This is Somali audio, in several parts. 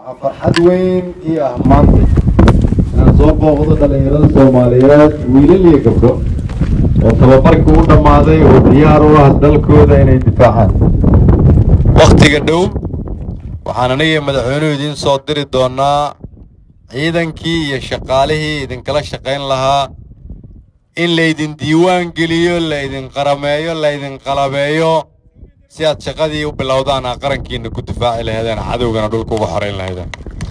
waxaa farxad weyn ii ah maanta inaan soo booqdo dhallinyarada soomaaliyeed wiilal iyo gabdho oo tababarkii u dhammaaday oo diyaar u ah dalkooda inay difaacaan wakhtiga dhow waxaan aniga madaxweynuhu idiin soo diri doonaa ciidankii iyo shaqaalihii idinkala shaqayn lahaa in laydin diiwaan geliyo laydin qarameeyo laydin qalabeeyo si aad shaqadii u bilowdaan aa qarankiina ku difaaci lahaydeen cadowgana dhulka uga xorayn lahaydeen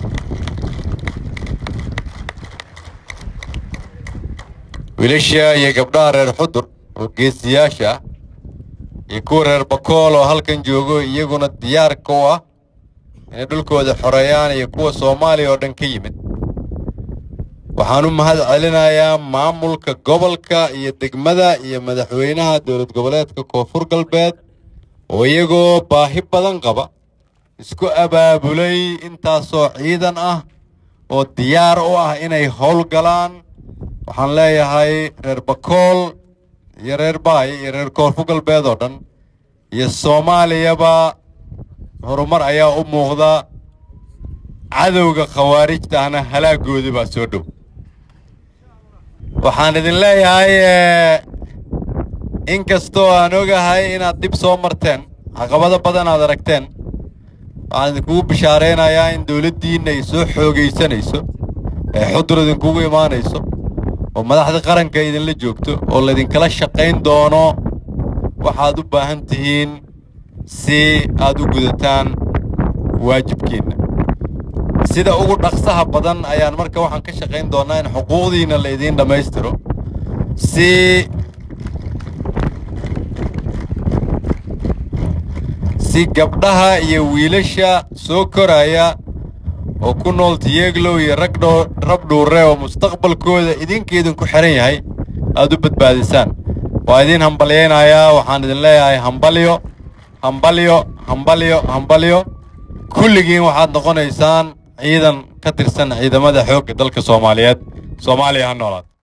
wiilasha iyo gabdhaha reer xudur oo geesiyaasha ah iyo kuwa reer bakool oo halkan joogo iyaguna diyaarka u ah inay dhulkooda xoreeyaan iyo kuwa soomaaliya oo dhan ka yimid waxaan u mahad celinayaa maamulka gobolka iyo degmada iyo madaxweynaha dowlad goboleedka koonfur galbeed oo iyagoo baahi badan qaba isku abaabulay intaasoo ciidan ah oo diyaar u ah inay howlgalaan waxaan leeyahay reer bakool iyo reer baay iyo reer koonfur galbeed oo dhan iyo soomaaliyaba horumar ayaa u muuqda cadowga khawaarijta ahna halaagoodii baa soo dhow waxaan idin leeyahay in kastoo aan ogahay inaad dhib soo marteen caqabado badan aad aragteen waxaan idinkugu bishaaraynayaa in dowladdiinna ay soo xoogaysanayso ee xudur idinkugu imaanayso oo madaxda qaranka idinla joogto oo laydinkala shaqayn doono waxaad u baahan tihiin si aad u gudataan waajibkiinna sida ugu dhaqsaha badan ayaan marka waxaan ka shaqayn doonnaa in xuquuqdiinna la idiin dhammaystiro si si gabdhaha iyo wiilasha soo koraya oo ku nool tiyeglow iyo ragdho rabdhuure oo mustaqbalkooda idinka idinku xihan yahay aad u badbaadisaan waa idiin hambalyaynayaa waxaan idin leeyahay hambalyo hambalyo hambalyo hambalyo kulligiin waxaad noqonaysaan ciidan ka tirsan ciidamada xoogga dalka soomaaliyeed soomaaliya ha noolaad